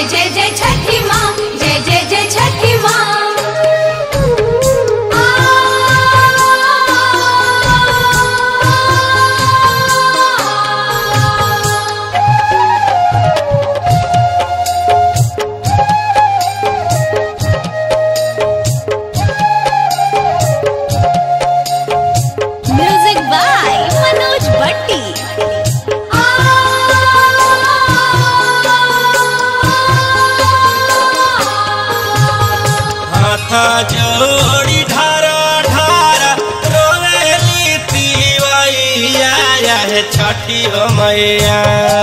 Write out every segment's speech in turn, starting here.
जय जय छठी माँ जय जय जय छठी माँ म्यूजिक बाय मनोज भट्टी हाथा जोड़ी ढारा ढारा रोवेली तिवैया है छठी हो मैया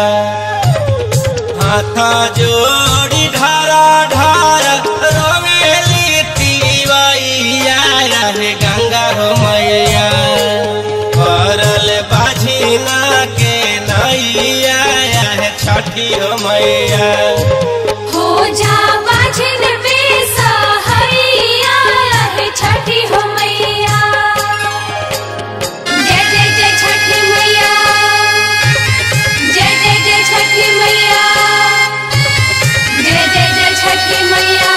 हाथा जोड़ी ढारा ढारा रोवेली तिवैया है गंगा हो मैया परल बाझिना के नैया है छठी हो मैया हो जा बाजिन में सहैया है छठी हो मैया जय जय जय छठी मैया जय जय जय छठी मैया जय जय जय छठी मैया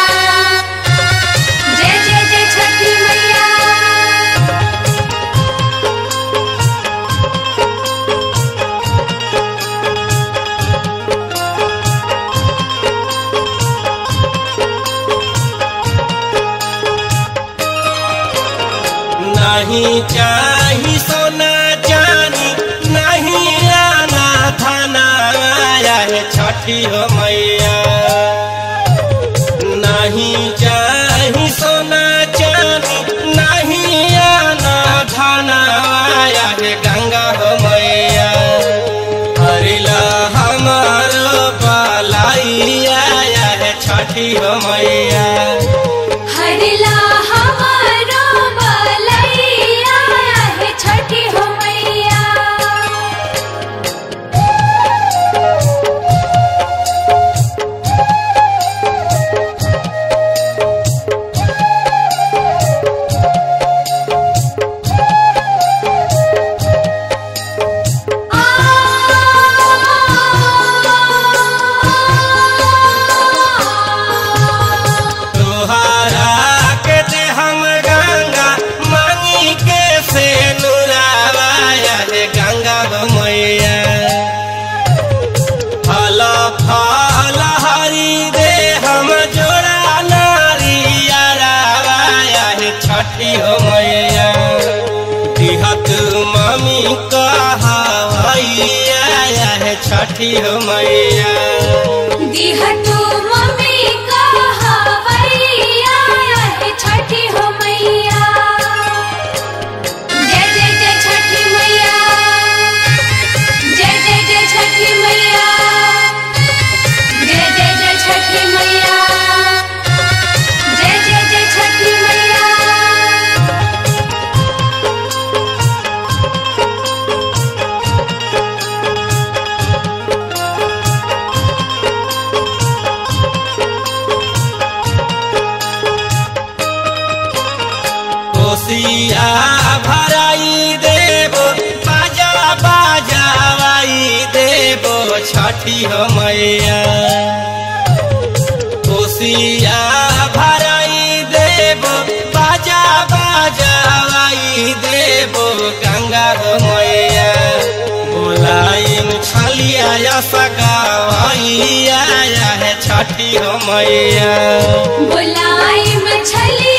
जय जय जय छठी मैया नहीं चाही सोना जानी नहीं आना थाना आया है छठी हो मैया नहीं चाही सोना जानी नहीं आना थाना आया है गंगा हो मैया हरिला हमारो पलाई आया है छठी हो मैया हरिला हमारो बलैया है छठी हो मैया तोहरा के दे हम गंगा मांगी के से नुरावाया है गंगा हो मैया फल फल हरी दे हम जोड़ा नारिया रावाया है छठी हो मैया दिहत मम्मी कहावैया है छठी हो मैया दिहटू मम्मी का हवैया है छठी हो मैया जय जय जय छठी मैया जय जय जय छठी मैया जय जय जय छठी मैया जय जय जय छठी मैया कोसिया भराई देबो बाजा बाजावाई देबो छठी हो मैया कोसिया भराई देबो बाजा बाजावाई देबो गंगा हो मैया बोलाइन छलिया या सगावाई आया है छठी हो मैया बुलाई मछली